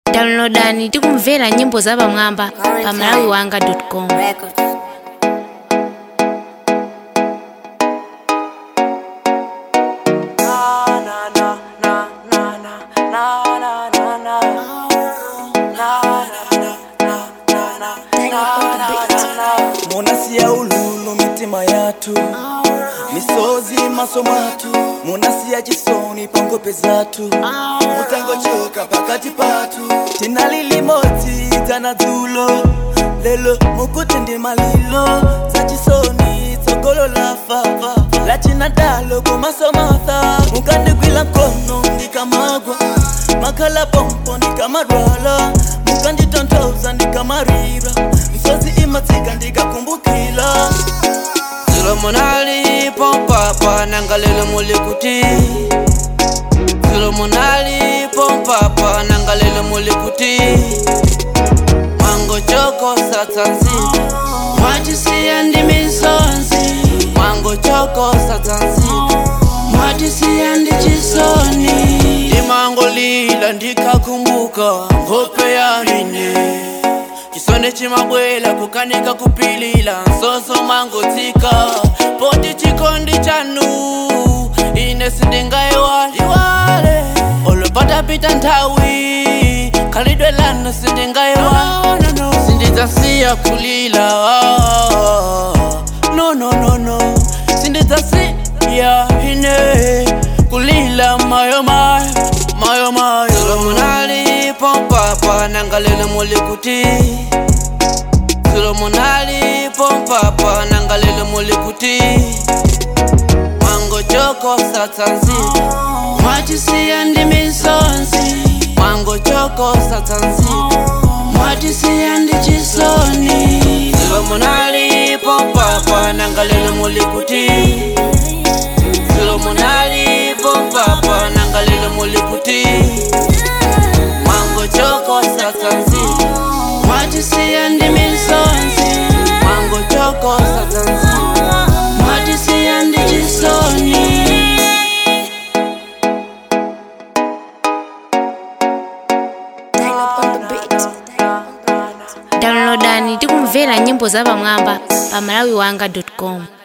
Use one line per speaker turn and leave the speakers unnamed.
downloadani tikumvera nyimbo za pamwamba pa malawi wanga com
Records.
munasiya ululu mitima yathu misozi maso mwathu munasiya chisoni pangope zathu mutangochoka pakati pathu tinali limodzi dzana dzulo lelo mukuti ndi malilo za chisoni tsogolo lafa lachina dalo kumaso matha mukandigwila mkono ndikamagwa makhala pompo ndikamarwala mukanditonthoza ndikamarira misozi imatsika ndikakumbukila
Zilo monali pompapa nangalelo mulikuti Zilo monali pompapa nangalelo mulikuti Mwango choko satanzi Mwatisiya ndi misonzi Mwango choko satanzi Mwatisiya ndi chisoni Imango lila ndikakumbuka Ngope ya ine chisonde chimabwela kukanika kupilila nsoso mangotsika poti chikondi chanu ine sindingaiwaliwale olopatapita nthawi khalidwe lanu sindingaiwala sindidzasiya kulila no no no no sindidzasiya ine kulila mayo mayo mayo mayo munali pompapa nangalelo mulikuti Solomonali pompapa nangalelo mulikuti Mwango choko satanzi Mwatisiya ndi misonzi Mwango choko satanzi Mwatisiya ndi chisoni Solomonali pompapa nangalelo mulikuti Solomonali pompapa nangalelo mulikuti Mwango choko satanzi Mwatisiya ndi misonzi Mwango choko satanzi Mwatisiya ndi chisoni
downloadani tikumvera nyimbo za pamwamba pa malawi wanga com